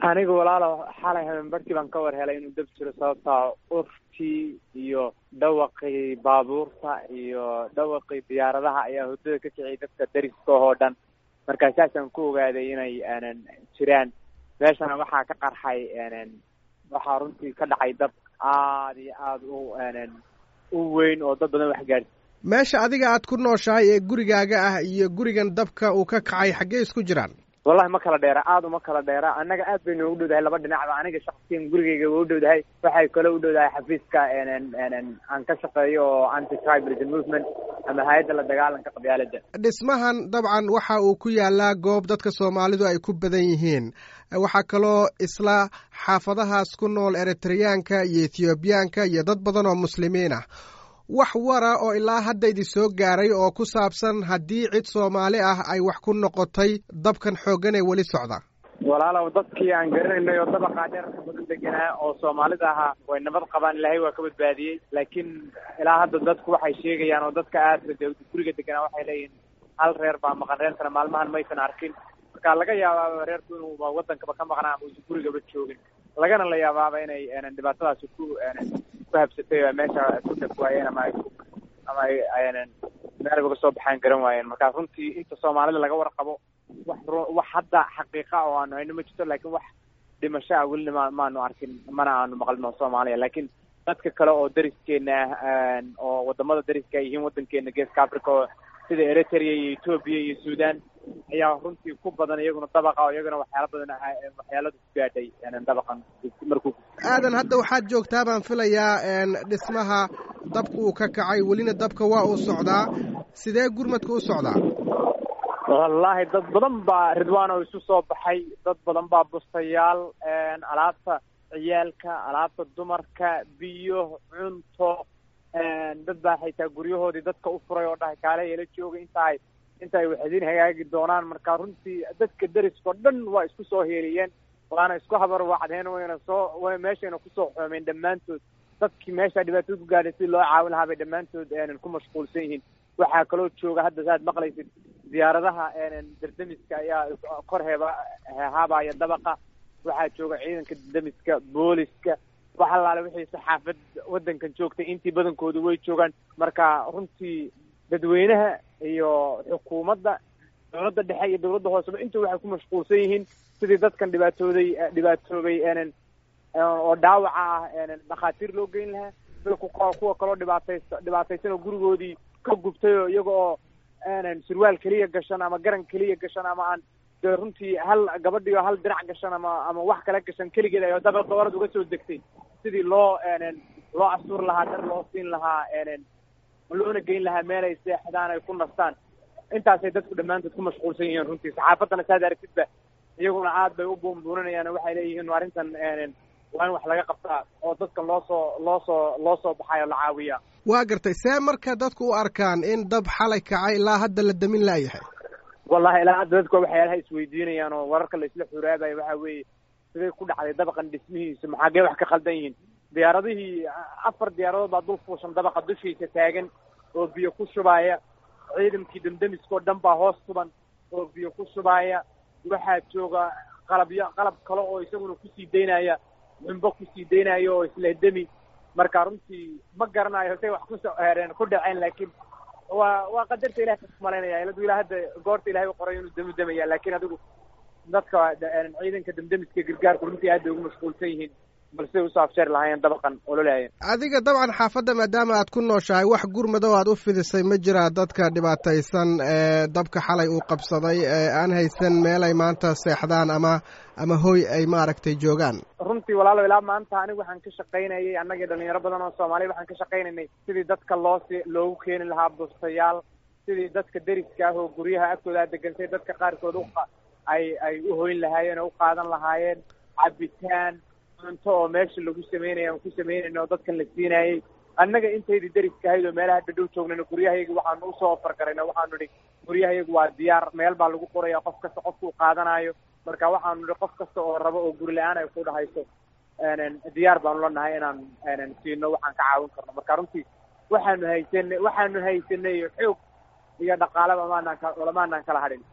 aniga walaalo xalay habeenbarkii baan ka war helay inuu dab jiro sababtaa urtii iyo dhawaqii baabuurta iyo dhawaqii diyaaradaha ayaa hurdada ka kiciyay dadka dariska oo dhan markaa saasaan ku ogaaday inay aanan jiraan meeshana waxaa ka qarxay waxaa runtii ka dhacay dab aada iyo aada u u weyn oo dad badan wax gaadhsi meesha adiga aad ku nooshahay ee gurigaaga ah iyo gurigan dabka uu ka kacay xaggee isku jiraan wallahi ma kala dheera aada uma kala dheera annaga aad bay noogu dhowdahay laba dhinacba aniga shaksiyan gurigayga waa u dhowdahay waxay kale u dhowdahay xafiiska aan ka shaqeeyo oo anti tribalism movement ama hay-adda la dagaalanka qabyaalada dhismahan dabcan waxa uu ku yaalaa goob dadka soomaalidu ay ku badan yihiin waxaa kaloo isla xaafadahaas ku nool eritreyaanka iyo ethoobiyaanka iyo dad badan oo muslimiin ah wax wara oo ilaa hadda idin soo gaaray oo ku saabsan haddii cid soomaali ah ay wax ku noqotay dabkan xooggan ee weli socda walaalow dadkii aan garanaynay oo dabaqaa dheerka badan deganaa oo soomaalida ahaa way nabad qabaan ilaahay waa ka badbaadiyey laakiin ilaa hadda dadku waxay sheegayaan oo dadka aadka de guriga deganaa waxay leeyihiin hal reer baa maqan reerkana maalmahan maysan arkin marka laga yaabaaba reerku inuuba wadankaba ka maqnaa ama uusan gurigaba joogin lagana la yaabaaba inay dhibaatadaasi ku habsatay meesha ku dhaf waayeen ama ay ama ay meel uga soo baxaan garan waayeen marka runtii inta soomaalida laga warqabo wax wax hadda xaqiiqa oo aanu hayno ma jirto laakiin wax dhimasho ah welina ma maanu arkin mana aanu maqlino soomaaliya laakiin dadka kale oo dariskeena ah oo wadamada dariska ay yihiin wadankeena geeska africa oo sida eritrea iyo ethoobia iyo sudan ayaa runtii ku badan iyaguna dabaqa oo iyaguna waxyaala badan waxyaaladu ku gaadhay dabaqan markuu aadan hadda waxaad joogtaa baan filayaa dhismaha dabka uu ka kacay welina dabka waa uu socdaa sidee gurmadka u socdaa wallaahi dad badan baa ridwaan oo isu soo baxay dad badan baa bustayaal alaabta ciyaalka alaabta dumarka biyo cunto dad baa xitaa guryahoodii dadka u furay oo dhahay kaale ila jooga inta ay inta ay waxidin hagaagi doonaan marka runtii dadka deriskao dhan waa isku soo heeliyeen waana isku habar wacdeen wayna soo meeshayna kusoo xoomeen dhammaantood dadkii meesha dhibaatada ku gaadhay si loo caawin lahaa bay dhammaantood ku mashquulsan yihiin waxaa kaloo jooga hadda saaad maqlaysid diyaaradaha dardamiska ayaa kor heeba haabaya dabaqa waxaa jooga ciidanka dardamiska booliska wax allaale wixii saxaafad waddankan joogtay intii badankooda way joogaan marka runtii dadweynaha iyo xukuumadda dowladda dhexe iyo dowladda hooseba intu waxay ku mashquulsan yihiin sidii dadkan dhibaatooday dhibaatoobay oo dhaawaca ah dhakhaatiir loo geyn lahaa kuwa kaloo dhibaataysa dhibaataysan oo gurigoodii ka gubtay oo iyaga oo surwaal keliya gashan ama garan keliya gashan ama aan dee runtii hal gabadhii oo hal dirac gashan ama ama wax kala gashan keligeed ay daba dabarad uga soo degtay sidii loo loo astuur lahaa dar loo siin lahaa loona geyn lahaa meel ay seexdaan ay ku nastaan intaasay dadku dhammaantood ku mashquulsan yihiin runtii saxaafaddana saad aragtidba iyaguna aad bay u buunbuuninayaan oo waxay leeyihiin arrintan waa in wax laga qabtaa oo dadkan loo soo loo soo loo soo baxayo la caawiya waa gartay see marka dadku u arkaan in dab xalay kacay ilaa hadda la damin laayahay wallahi ilaa hadda dadku waxyaalaha isweydiinayaan oo wararka la isla xuraabayo waxa weeye siday ku dhacday dabaqan dhismihiisa maxaagee wax ka khaldan yihiin diyaaradihii afar diyaaradood baa dul fuushan dabaqa dushiisa taagan oo biyo ku shubaaya ciidankii damdamiskao dhan baa hoos suban oo biyo ku shubaaya waxaa jooga qalabyo qalab kale oo isaguna kusii daynaya xumbo kusii daynaya oo islehdemi marka runtii ma garanayo say wax kusoo hereen ku dhaceen laakiin waa waa qadarta ilahay ka malaynaya iladu ilaa hadda goorta ilahay u qoray inuu dami damaya laakiin adigu dadka ciidanka damdamiska gargaarku runtii aad bay ugu mashquulsan yihiin balse usoo afjeer lahaayeen dabaqan ololaaya adiga dabcan xaafadda maadaama aad ku nooshahay wax gurmadow aad u fidisay ma jiraa dadka dhibaataysan ee dabka xalay uu qabsaday ee aan haysan meel ay maanta seexdaan ama ama hoy ay maaragtay joogaan runtii walaalo ilaa maanta anigu waxaan ka shaqaynayay annagii dhalinyaro badan oo soomaaliya waxaan ka shaqaynaynay sidii dadka loosi loogu keeni lahaa bustayaal sidii dadka deriska ah oo guryaha agtooda a degantay dadka qaarkood u ay ay u hoyn lahaayeen oo u qaadan lahaayeen cabitaan cunto oo meesha lagu sameynaya aan ku sameynayna oo dadkan la siinayay annaga intaydii deriska ahayd oo meelaha dhadhow joognayna guryahayaga waxaanu usoo ofargarayna waxaanu idhi guryahayagu waa diyaar meel baa lagu qoraya qof kasta qofka u qaadanayo marka waxaanu idhi qof kasta oo rabo oo guri la-aan ay ku dhahayso diyaar baanu la nahay inaan siino waxaan ka caawin karno marka runtii waxaanu haysanay waxaanu haysanay xoog iyo dhaqaalaba maanaan ka lamaanaan kala hadhin